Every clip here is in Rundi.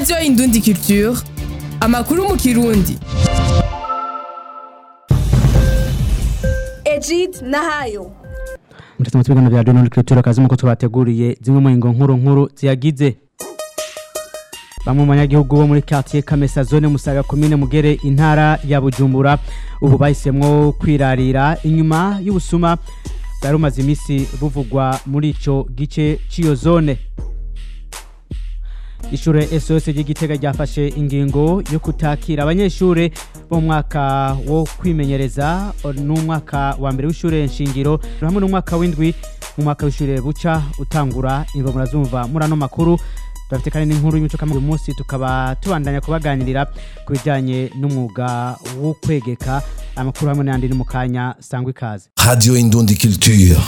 radiyo indundi culture amakuru mu kirundi Ejid Nahayo mutatu mutubigana vya Donald Culture kazi muko tubateguriye zimwe mu ngo nkuru nkuru ziyagize Bamwe mu banyagihugu bo muri quartier Kamesa zone Musaga commune Mugere intara ya Bujumbura ubu bahisemwo kwirarira inyuma y'ubusuma bwari bumaze imisi buvugwa muri ico gice c'iyo zone Ishure SOS ry'igitega ryafashe ingingo yo kutakira abanyeshure bo mu mwaka wo kwimenyereza n'umwaka wa mbere w'ishure nshingiro hamwe n'umwaka w'indwi mu mwaka w'ishure buca utangura imvo murazumva muri ano makuru turafite kandi n'inkuru y'imico kamwe uyu munsi tukaba tubandanya kubaganirira ku bijyanye n'umwuga wo kwegeka amakuru hamwe n'ayandi ni mu kanya sangwa ikaze Radio Indundi Culture.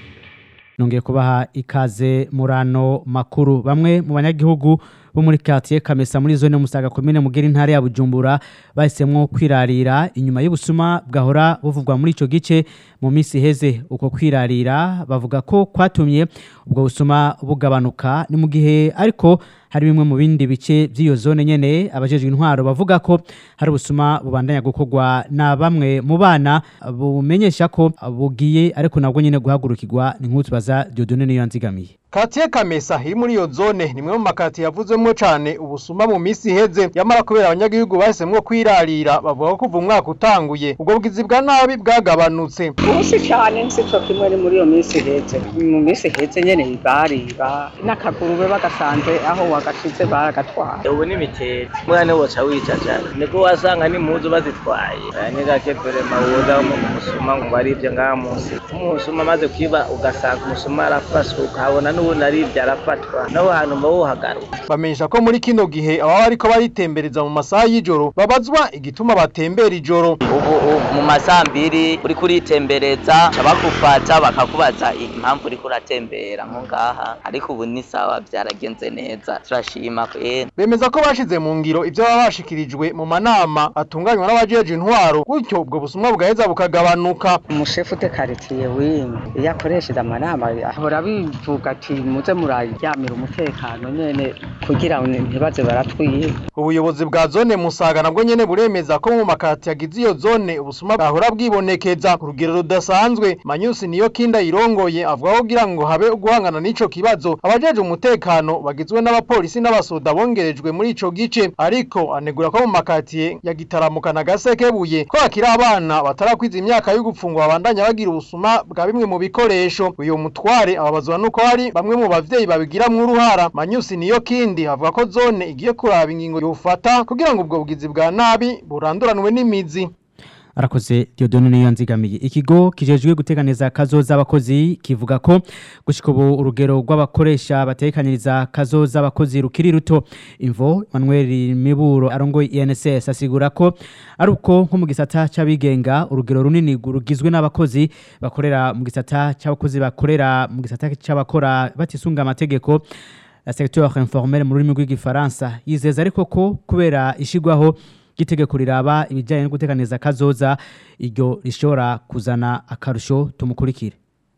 nongeye kubaha ikaze muri ano makuru bamwe mu banyagihugu bo muri quartier Kamesa muri zone Musaga commune Mugera intara ya Bujumbura bahisemwo kwirarira inyuma y'ubusuma bwahora buvugwa muri ico gice mu misi heze uko kwirarira bavuga ko kwatumye ubwo busuma bugabanuka ni mu gihe ariko hari bimwe mu bindi bice by'iyo zone nyene abajejwe intwaro bavuga ko hari ubusuma bubandanya gukorwa na bamwe mu bana bumenyesha ko bugiye ariko nabwo nyene guhagurukirwa ni nk'utu baza Dieudonne niyo yanzigamiye Katiye Kamesa iri muri iyo zone ni mwe mu makati yavuzwemo cane ubusuma mu misi iheze yamara kubera abanyagihugu bahisemwo kwirarira bavuga ko kuva umwaka utanguye ubwo bwizi bwa nabi bwagabanutse ubusi cyane si cyo kimwe ni muri iyo minsi ihetse mu minsi ihetse nyene bariba n'akagurube bagasanze aho wagashize baragatwara ubu ni mitete mwana woca wicaca niko wasanga n'impuzu bazitwaye aya ni gake vrema woza mu musuma ngo barivye ngaha munsi umusuma amaze kwiba ugasanga umusuma arafashwe ukabona n'ubundi arivye arafatwa naho hantu mba wohagaruka bamenyesha ko muri kino gihe ababa bariko baritembereza mu masaha y'ijoro babazwa igituma batembera ijoro ubu ubu mu masambiri uriko uritembereza bakufata bakakubaza impamvu uriko uratembera nko ngaha ariko ubu ni sawa vyaragenze neza turashima kwera bemeza ko bashize mu ngiro ivyo baba bashikirijwe mu manama atunganywa n'abajeje intwaro gutyo ubwo busumwa bugaheza bukagabanuka umushefu de karitiye wimwe iyo akoresheje amanama ahora bivuga ati muze muraryamira umutekano nyene kugira ngo ntibaze baratwiba ubuyobozi bwa zone musaga nabwo nyene buremeza ko mu makati yagize iyo zone ubusuma bwahora bwibonekeza ku rugero rudasanzwe manyusi niyo kinda yirongoye avuga ko kugira ngo habe guhangana n'ico kibazo abajeje umutekano bagizwe n'abapolisi n'abasoda bongerejwe muri ico gice ariko anegura ko mu makatiye ya gitaramuka na gasekebuye ko hakiri abana batarakwiza imyaka yo gupfungwa babandanya bagira ubusuma bwa bimwe mu bikoresho uyu mutware ababazwa nuko hari bamwe mu bavyeyi babigiramwo uruhara manyusi niyo kindi avuga ko zone igiye kuraba ingingo yofata kugira ngo ubwo bugizi bwa nabi buranduranwe n'imizi arakoze Dieudonne niyo yanzigamiye ikigo kijejwe guteganiza kazoza abakozi kivuga ko gushika ubu urugero rw'abakoresha batekaniriza kazoza abakozi rukiri ruto imvo Manuel Miburo arongoye INSS asigura ko ari uko nko mu gisata c'abigenga urugero runini rugizwe n'abakozi bakorera mu gisata c'abakozi bakorera mu gisata c'abakora batisunga amategeko la secteur informel mu rurimi rw'igifaransa yizeza ariko ko kubera ishigwaho gitegeko riraba ibijyanye no guteganiza kazoza iryo rishobora kuzana akarusho tumukurikire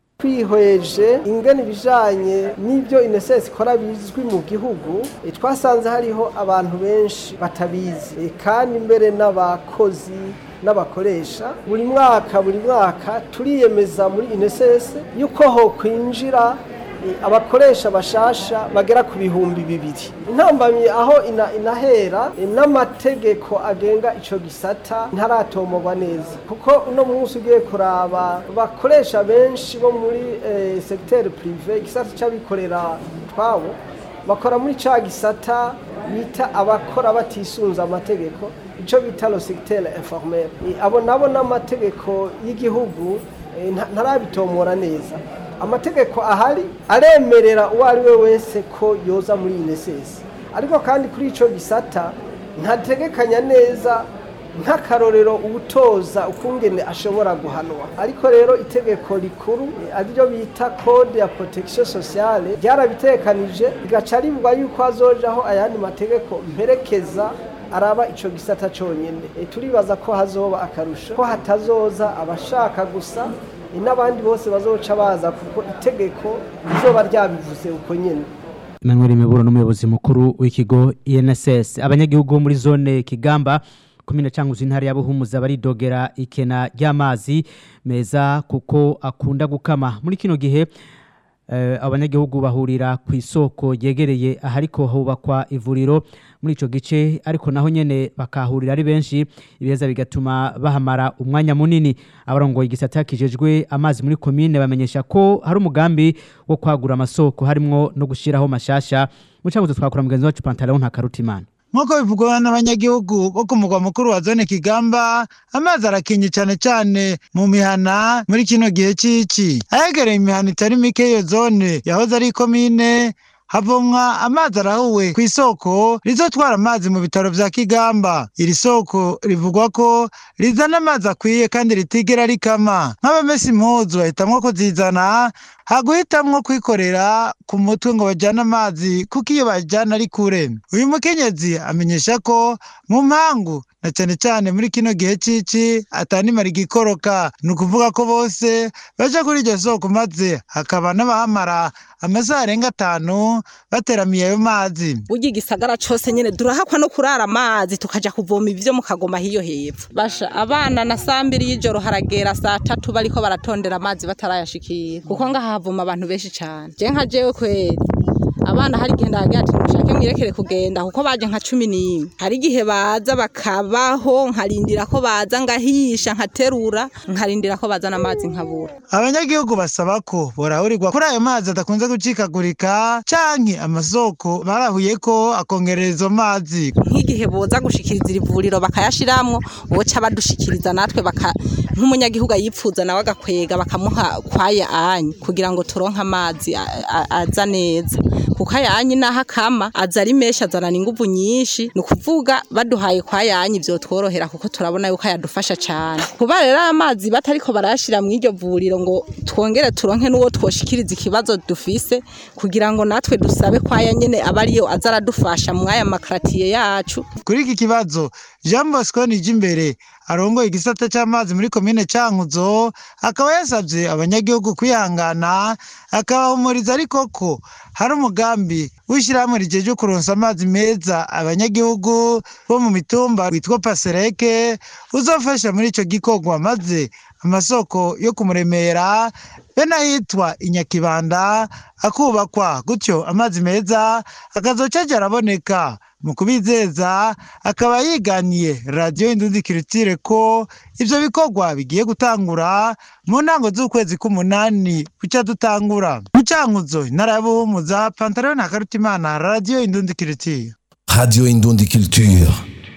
twihweje ingene ibijanye n'ibyo inesesi ikora bizwi mu gihugu e, twasanze hariho abantu benshi batabizi e, kandi mbere n'abakozi n'abakoresha buri mwaka buri mwaka turiyemeza muri inesesi yuko ho kwinjira abakoresha bashasha bagera ku bihumbi bibiri intambamyi aho ina, inahera n'amategeko agenga ico gisata ntaratomogwa neza kuko uno munsi ugiye kuraba bakoresha benshi bo muri eh, secteur privé igisata c'abikorera twabo bakora muri ca gisata bita abakora batisunza amategeko ico bita lo secteur informel abo nabo n'amategeko y'igihugu eh, ntarabitomora neza amategeko ahari aremerera uwo ari we wese ko yoza muri inesesi ariko kandi kuri icyo gisata ntategekanya neza nk'akarorero ubutoza ukungene ashobora guhanwa ariko rero itegeko rikuru ariryo bita code ya protection sociale ryarabitekanije rigaca rivuga yuko hazojaho ayandi mategeko mperekeza araba ico gisata conyene e, turibaza ko hazoba akarusho ko hatazoza abashaka gusa e, n'abandi bose bazoca baza kuko itegeko rizoba ryabivuze uko nyene Emmanuel Miburo n'umuyobozi mukuru w'ikigo INSS abanyagihugu bo muri zone Kigamba komine canguzi intara ya Buhumuza baridogera ikena ry'amazi meza kuko akunda gukama muri kino gihe eh, abanyagihugu bahurira ku isoko yegereye ahariko hubakwa ivuriro muri ico gice ariko naho nyene bakahurira ari benshi ibeza bigatuma bahamara umwanya munini abarongoye igisata kijejwe amazi muri komine bamenyesha ko hari umugambi wo kwagura amasoko harimwo no gushiraho mashasha mu canguzo twakora mugenzi wacu Pantalon nta karutimana nk'uko bivugwa n'abanyagihugu bo ku mugwa mukuru wa zone kigamba amazi arakinye cyane cyane mu mihana muri kino gihe cy'iki ahegereye imihana itari mike y'iyo zone yahoze ari ikomine havomwa amazi arahuwe ku isoko rizotwara amazi mu bitaro vya kigamba iri soko rivugwa ko rizana amazi akwiye kandi ritigera rikama nk'abamesa impuzu bahitamwo kuzizana haguhitamwo kwikorera ku mutwe ngo bajyane amazi kuko iyo bajyana ari kure uyu mukenyezi amenyesha ko mu mpangu na cyane cyane muri kino gihe cici atanimara igikoroka ni ukuvuga ko bose baja kuri iryo soko maze hakaba n'abahamara amasaha arenga atanu bateramiye ayo mazi burya igisagara cose nyene durahakwa no kurara amazi tukaja kuvoma ivyo mu kagoma hiyo hepfo basha abana na saa mbiri y'ijoro haragera saa tatu bariko baratondera amazi batarayashikira kuko ngaha havoma abantu benshi cane je nka jewe kweri abana hari igihe ndagira ati mushake mwirekere kugenda kuko baje nka cumi n'imwe hari igihe baza bakabaho nkarindira ko baza ngahisha nkaterura nkarindira ko bazana amazi nkabura abanyagihugu basaba ko borahurirwa kuri ayo mazi adakunze gucikagurika canke amasoko barahuye ko akongerera izo mazi nk'igihe boza gushikiriza iri vuriro bakayashiramwo boca badushikiriza natwe baka nk'umunyagihugu ayipfuza nawe agakwega bakamuha kwaya anyi kugira ngo turonke amazi a- a- aza neza kuko ayanyi naho akama aza ari menshi azanana inguvu nyinshi ni ukuvuga baduhaye kwa yanyi vyotworohera kuko turabona yuko ayadufasha cane kuba rero amazi batariko barayashira mu iryo vuriro ngo twongere turonke n'uwo twoshikiriza ikibazo dufise kugira ngo natwe dusabe kwaya nyene aba ariyo aza aradufasha mu aya makaratiye yacu kuri iki kibazo jean bosco nijimbere arongoye igisata c'amazi muri komine cankuzo akaba yasavye abanyagihugu kwihangana akabahumuriza ariko ko hari umugambi w'ishyirahamwe rijeje kuronsa amazi meza abanyagihugu bo mu mitumba witwa pasereke uzofasha muri ico gikorwa maze amasoko yo kumuremera be n'ahitwa inyakibanda akubakwa gutyo amazi meza akazoca aja araboneka mu kubizeza akaba yiganiye radiyo indundi kiritire ko ivyo bikorwa bigiye gutangura mu ntango z'ukwezi k'umunani buca dutangura mu cankuzo intara ya buhumuza pantaro na karutimana radiyo indundi kiritire Radio Indundi Culture.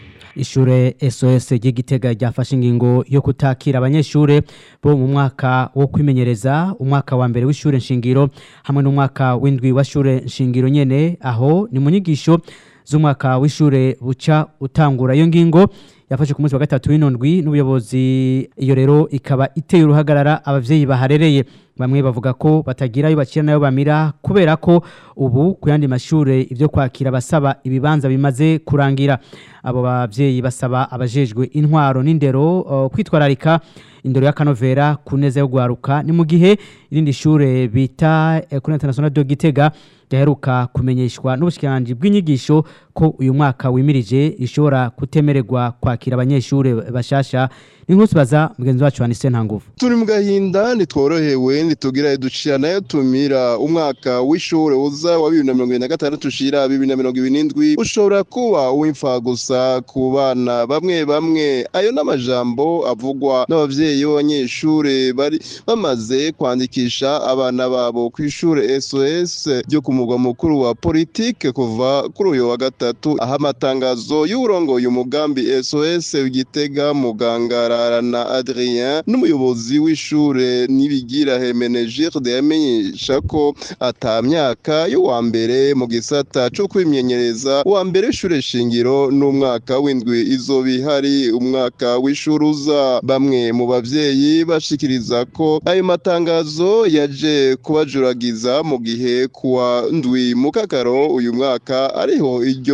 Ishure SOS ry'igitega ryafashe ingingo yo kutakira abanyeshure bo mu mwaka wo kwimenyereza umwaka wa mbere w'ishure nshingiro hamwe n'umwaka w'indwi wa shure nshingiro nyene aho ni mu nyigisho z'umwaka w'ishure buca utangura iyo ngingo yafashe ku munsi wa gatatu w'inondwi n'ubuyobozi iyo rero ikaba iteye uruhagarara abavyeyi baharereye bamwe bavuga ko batagira ayo bakira nayo bamira kubera ko ubu ku yandi mashure ivyo kwakira basaba ibibanza bimaze kurangira abo bavyeyi basaba abajejwe intwaro n'indero uh, kwitwararika indero y'akanovera ku neza yo gwaruka ni mu gihe irindi shure bita Ecole Internationale de Gitega ryaheruka kumenyeshwa n'ubushikiranganji bw'inyigisho ko uyu mwaka wimirije ishobora kutemererwa kwakira abanyeshure bashasha n'inkuru baza mugenzi wacu Anise Ntanguvu turi mu gahinda ntitworohewe ntitugira ducira nayo tumira umwaka w'ishure uza wa bibiri na mirongo ibiri na gatandatu ushira bibiri na mirongo ibiri n'indwi ushobora kuba uw'imfa gusa ku bana bamwe bamwe ayo n'amajambo avugwa n'abavyeyi b'abanyeshure bari bamaze kwandikisha abana babo ku ishure SOS ryo ku mugwa mukuru wa politike kuva kuri uyu wa gatatu aho amatangazo y'uwurongoye umugambi SOS Gitega mugangara na Adrien n'umuyobozi w'ishure nibigira Hemenegilde yamenyesha ko ata myaka y'uwa mbere mu gisata co kwimenyereza uwa mbere w'ishure shingiro n'umwaka w'indwi izoba ihari umwaka w'ishure uza bamwe mu bavyeyi bashikiriza ko ayo matangazo yaje kubajuragiza mu gihe kuwa ndwi mu kakaro uyu mwaka ariho iryo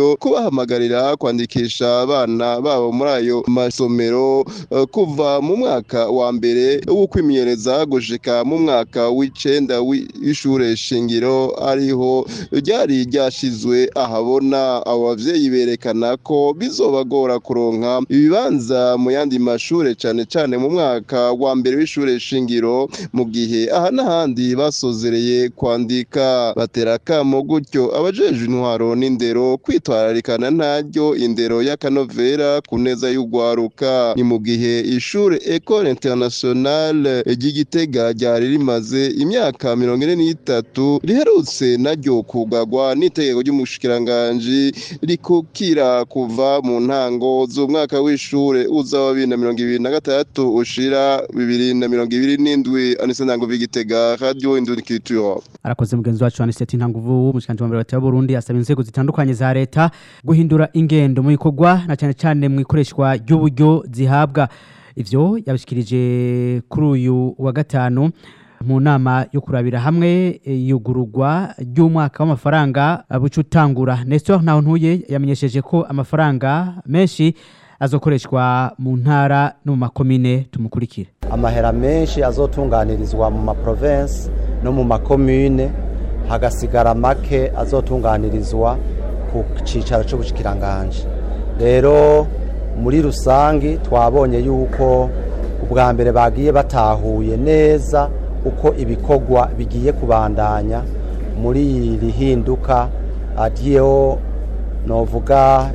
gutyo kubahamagarira kwandikisha abana babo muri ayo masomero eh, kuva mu mwaka wa mbere wo kwimenyereza gushika mu mwaka w'icenda w'ishure shingiro ariho ryari ryashizwe ahabona abo bavyeyi berekana ko bizobagora kuronka ibibanza mu yandi mashure cane cane mu mwaka wa mbere w'ishure shingiro mu gihe aha n'ahandi basozereye kwandika batera akamo gutyo abajejwe intwaro n'indero kwitwararikana ntaryo indero y'akanovera ku neza y'urwaruka ni mu gihe ishure Ecole Internationale ry'Igitega ryari rimaze imyaka mirongo ine n'itatu riherutse naryo kugagwa n'itegeko ry'umushikiranganji rikukira kuva mu ntango z'umwaka w'ishure uza wa bibiri na mirongo ibiri na gatandatu ushira bibiri na mirongo ibiri n'indwi anise ntango v'igitega radio indunikitura arakoze mugenzi wacu aniseti ntanguvu umushikanje wa mbere wa leta y'uburundi asaba inzego zitandukanye za leta guhindura ingendo mu bikorwa na cyane cyane mu ikoreshwa ry'uburyo zihabwa ivyo yabishikirije kuri uyu wa gatanu mu nama yo kurabira hamwe eh, yugururwa ry'umwaka w'amafaranga eh, buca utangura nestor ntaho ntuye yamenyesheje ko amafaranga menshi azokoreshwa mu ntara no mu makomine tumukurikire amahera menshi azotunganirizwa mu maprovensi no mu makomune hagasigara make azotunganirizwa ku cicaro c'ubushikiranganje rero muri rusangi twabonye yuko ubwa mbere bagiye batahuye neza uko ibikorwa bigiye kubandanya muri iri hinduka ryo novuga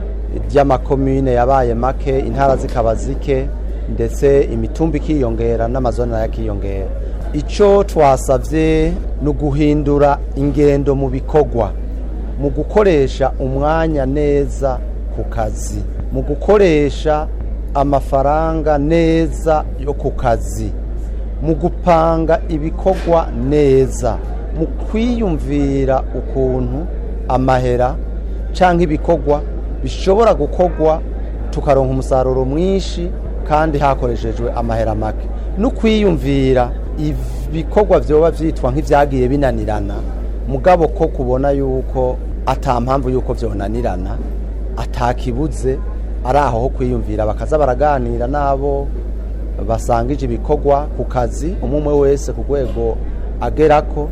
ry'amakomune yabaye make intara zikaba zike ndetse imitumba ikiyongera n'amazone nayo akiyongera icyo twasabye ni uguhindura ingendo mu bikorwa mu gukoresha umwanya neza ku kazi mu gukoresha amafaranga neza yo ku kazi mu gupanga ibikorwa neza mu kwiyumvira ukuntu amahera cyangwa ibikorwa bishobora gukorwa tukaronka umusaruro mwinshi kandi hakoreshejwe amahera make no kwiyumvira ibikorwa byoba byitwa nk'ibyagiye binanirana mugabo ko kubona yuko atampamvu yuko byonanirana atakibuze ari aho ho kwiyumvira bakaza baraganira n'abo basangije ibikorwa ku kazi umwe umwe wese ku rwego agerako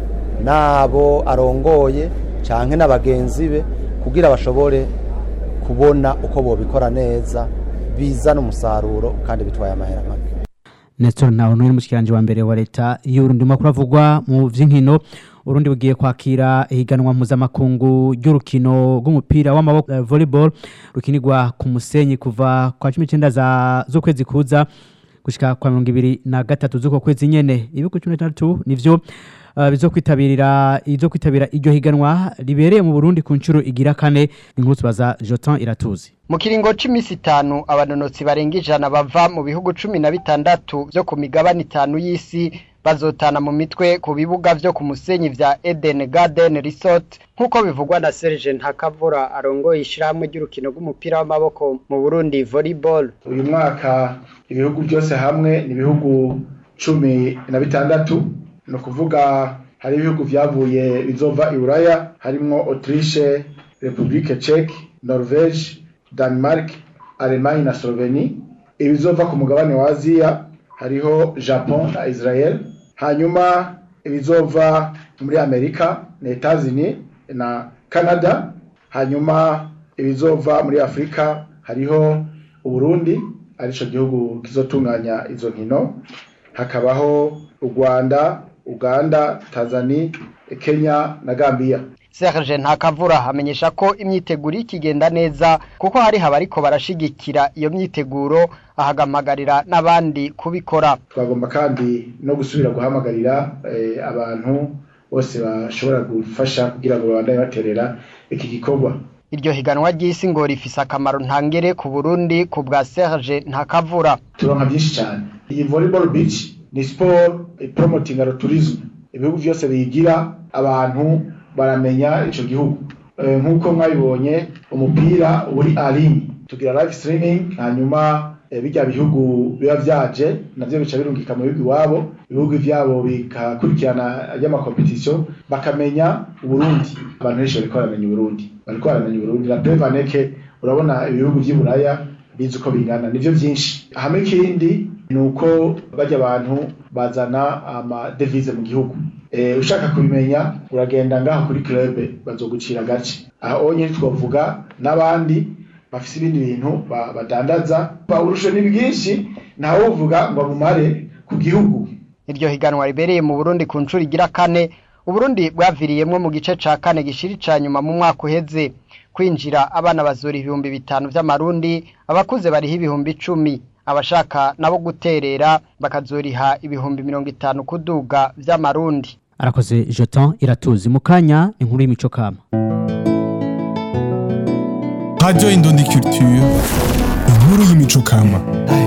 n'abo arongoye cyangwa n'abagenzi be kugira bashobore kubona uko bobikora neza bizana umusaruro kandi bitwaye amahera make Nestor nawe n'uyu mushikiranje wa mbere wa leta y'Urundi makuru avugwa mu vy'inkino Urundi bugiye kwakira ihiganwa mpuzamakungu ry'urukino rw'umupira w'amaboko uh, volleyball rukinirwa ku musenyi kuva kwa 19 za z'ukwezi kuza gushika kwa 2023 z'uko kwezi nyene ibihugu 16 nivyo uh, bizokwitabirira izo kwitabira iryo higanwa ribereye mu Burundi ku ncuro igira kane inkuru tubaza Jotin Iratuzi mu kiringo c'imisi itanu abanonotsi barenga ijana bava mu bihugu cumi na bitandatu vyo ku migabane itanu y'isi bazotana mu mitwe ku bibuga vyo ku musenyi vya Eden Garden Resort nk'uko bivugwa na Serge Ntakavura arongoye ishirahamwe ry'urukino rw'umupira w'amaboko mu Burundi volleyball uyu mwaka ibihugu byose hamwe ni ibihugu cumi na bitandatu ni ukuvuga hari ibihugu vyavuye bizova i Buraya harimwo Autriche Republique Czech Norvège Denmark Allemagne na Slovenie ibizova ku mugabane wa Aziya hariho Japon na Israel hanyuma ibizova muri Amerika na Etats-Unis na Canada hanyuma ibizova muri Afrika hariho Uburundi arico gihugu kizotunganya izo nkino hakabaho u Rwanda Uganda Tanzania Kenya na Gambia Serge Ntakavura amenyesha ko imyiteguro ikigenda neza kuko hari abariko barashigikira iyo myiteguro ahagamagarira n'abandi kubikora twagomba kandi no gusubira guhamagarira eh, abantu bose bashobora gufasha kugira ngo babandanye baterera iki gikorwa iryo higanwa ry'isi ngo rifise akamaro ntangere ku Burundi ku bwa Serge Ntakavura turonka byinshi cyane iyi volleyball beach ni sport promoting tourism ibihugu byose biyigira abantu baramenya ico gihugu nk'uko mwabibonye umupira uri aline tugira live streaming hanyuma eh, bijya bihugu biba vyaje navyo bica birungika mu bihugu iwabo ibihugu vyabo bikakurikirana ry'amakompetisiyo bakamenya uburundi abantu benshi bariko baramenya uburundi bariko baramenya uburundi la prevaneke urabona ibihugu vy'i buraya bizi uko bingana nivyo vyinshi hamwe ikindi ni uko bajya abantu bazana amadevize mu gihugu Eh, ushaka kubimenya uragenda ngaho kuri club bazogucira gace aho nyine twavuga n'abandi bafise ibindi bintu ba- badandaza uburusho ni bwinshi ntawe uvuga ngo bumare ku gihugu iryo higanwa ribereye mu Burundi ku nshuro igira kane Uburundi bwaviriyemwo mu gice ca kane gishiri ca nyuma mu mwaka uheze kwinjira abana bazura ibihumbi bitanu vy'amarundi abakuze bariho ibihumbi icumi abashaka nabo guterera bakazoriha ibihumbi mirongo itanu kuduga vy'amarundi arakoze jeton iratuzi mu kanya inkuru y'imico kama Radio Indundi Culture, inkuru y'imico kama.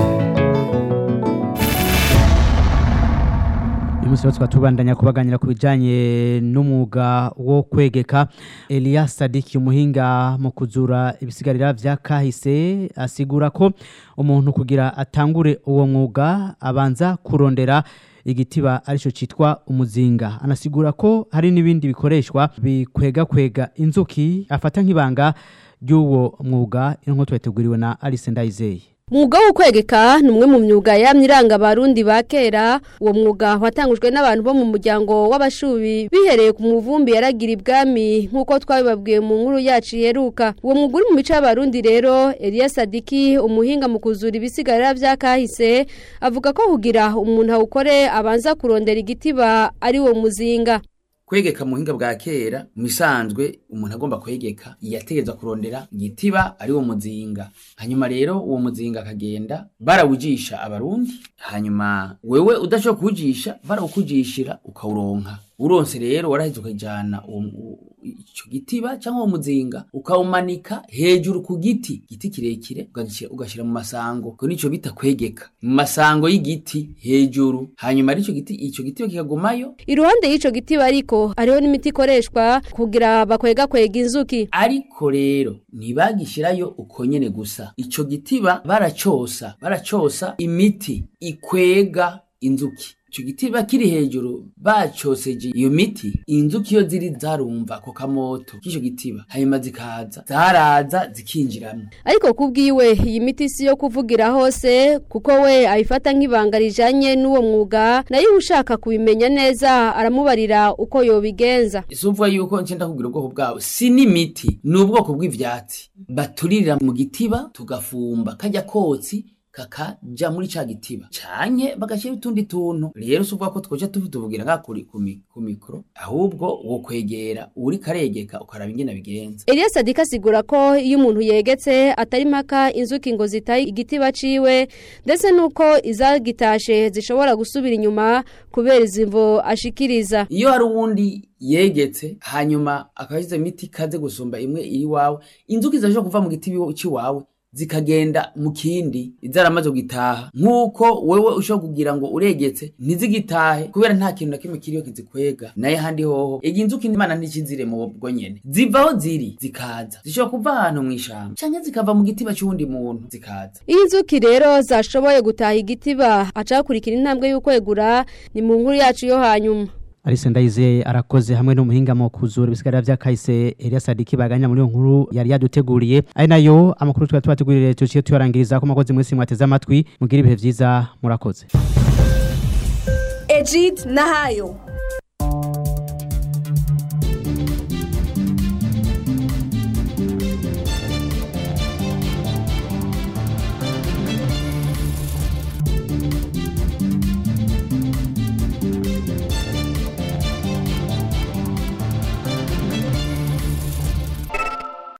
uyu munsi rero tukaba tubandanya kubaganira ku bijyanye n'umwuga wo kwegeka Elias Sadiki umuhinga mu kuzura ibisigarira vya kahise asigura ko umuntu kugira atangure uwo mwuga abanza kurondera igitiba aricyo cyitwa umuzinga anasigura ko hari n'ibindi bikoreshwa bikwega kwega inzuki afata nk'ibanga ry'uwo mwuga nk'uko twateguriwe na Alice Ndayizeye Mwuga wo kwegeka ni umwe mu myuga yamye iranga abarundi ba kera uwo mwuga watangujwe n'abantu bo mu muryango w'abashubi bihereye ku muvumbi yaragira ibwami nk'uko twabibabwiye mu nkuru yacu iheruka uwo mwuga uri mu mico y'abarundi rero Elias Sadiki umuhinga mu kuzura ibisigarira vya kahise avuga ko kugira umuntu awukore abanza kurondera igitiba ari wo muzinga kwegeka mu buhinga bwa kera mu bisanzwe umuntu agomba kwegeka yategereza kurondera igitiba ari wo muzinga hanyuma rero uwo muzinga akagenda barawujisha abarundi hanyuma wewe udashobora kuwujisha barawukujishira ukawuronka uronse rero waraheze ukajana uwo mu- ico gitiba cyangwa uwo muzinga ukawumanika hejuru ku giti giti kirekire ugagishyira- ugashira mu masango ko nico bita kwegeka mu masango y'igiti hejuru hanyuma arico giti ico gitiba kikagumayo iruhande y'ico gitiba ariko hariho n'imiti ikoreshwa kugira bakwega kwega inzuki ariko rero ntibagishirayo uko nyene gusa ico gitiba baracosa baracosa imiti ikwega inzuki ico gitiba kiri hejuru bacoseje iyo miti inzuki iyo ziri zarumva ako kamoto k'ico gitiba hanyuma zikaza zaraza zikinjiramwo ariko kubwiwe iyi miti si yo kuvugira hose kuko we ayifata nk'ibanga rijanye n'uwo mwuga nayo ushaka kubimenya neza aramubarira uko yobigenza isuvuga yuko nce ndakubwira ubwoko bwabo si n'imiti ni ubwoko bw'ivyatsi baturira mu gitiba tugafumba kajya kotsi kakaja muri ca gitiba canke bagashyira utundi tuntu rero si uvuga ko twoja tuvugira nga kuri ku mi- ku mikoro ahubwo wo kwegera uri karegeka ukaraba ingene bigenza Elias Sadika asigura ko iyo umuntu yegetse atari mpaka inzuki ngo zitaye igitiba ciwe ndetse nuko izagitashe zishobora gusubira inyuma kubera izimvo ashikiriza iyo hari uwundi yegetse hanyuma akaba yashyize imiti ikaze gusumba imwe iri iwawe inzuki zirashobora kuva mu giti cy'iwawe zikagenda mu kindi zaramaze gutaha nk'uko wewe ushobora kugira ngo uregetse ntizigitahe kubera nta kintu na kimwe kiriyo kizikwega naye handi hoho igi inzuki imana ntikizire mu bwo nyene ziva aho ziri zikaza zishobora kuva ahantu mu ishamba canke zikava mu gitiba c'uwundi muntu zikaza iyo inzuki rero zashoboye gutaha igitiba acakurikira intambwe y'ukwegura ni mu nkuru yacu yo hanyuma Alice Ndayizeye arakoze hamwe n'umuhinga mu kuzura ibisigarira vya kahise Elias Sadiki baganya muri iyo nkuru yari yaduteguriye ari nayo amakuru twari tubategurire tuciye tuyarangiriza ko makozi mwese mwateze amatwi mugira ibihe vyiza murakoze Ejid Nahayo